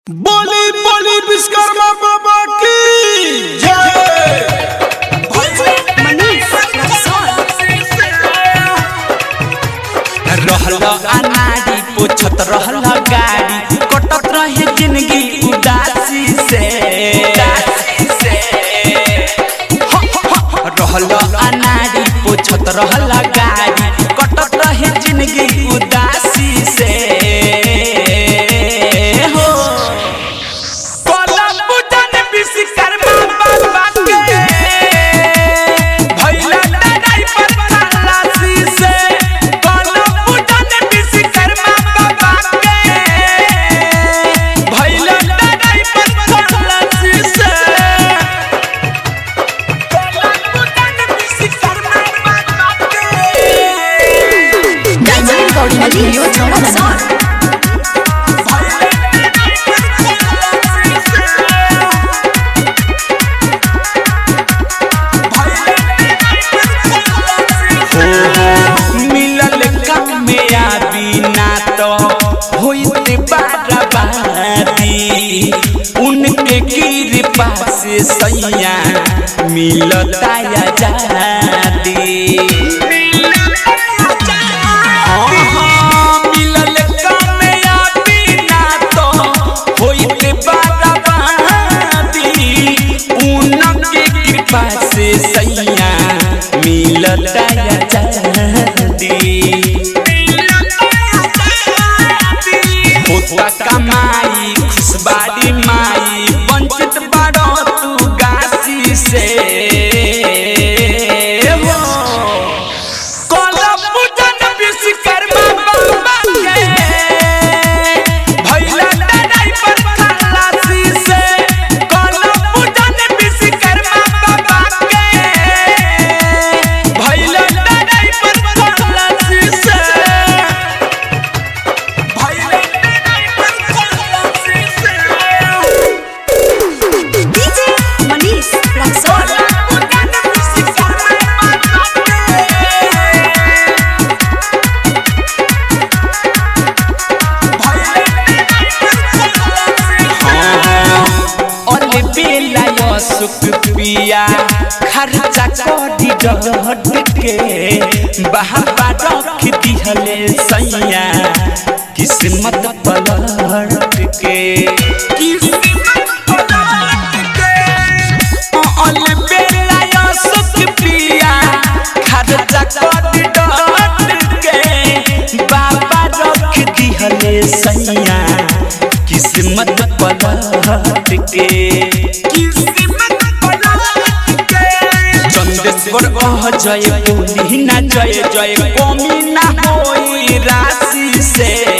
बोली बोली विश्वकर्मा बाबा की जय रहल अनाड़ी पोछत रहल गाड़ी कटत रहे जिंदगी उदासी से रहल अनाड़ी पोछत रहल गाड़ी कटत रहे जिंदगी उदासी से हो कलम बुझन विश्वकर्मा बाबा के भैला लड़ाई पर खलासी से कलम बुझन विश्वकर्मा बाबा के भैला लड़ाई पर खलासी से कलम बुझन विश्वकर्मा बाबा के मिलल काम में आबी ना तो होइते बाराबादी उनके कृपा से सैया मिलता आजादी हाँ, हाँ, मिलल काम में आबी ना तो होइते बाराबादी उनके कृपा से सैया मिलता आजादी होता कमाई खुशबारी माई वंचित बड़ो तू गासी से हो कलम पूजन विश्वकर्मा बाबा के भैला लड़ाई पर खलासी से कलम पूजन विश्वकर्मा बाबा के भैला लड़ाई पर खलासी से भैला लड़ाई पर खलासी से अले बेला यो सुख पिया खर्चा करी डट के बहाबा रख दिहले सैया किस्मत पलट के अले बेला यो सुख पिया खर्चा करी डट के बाबा रख दिहले सैया किस्मत पलट के चंदेश्वर अह जय बोली ना जय जय कमी ना होई राशि से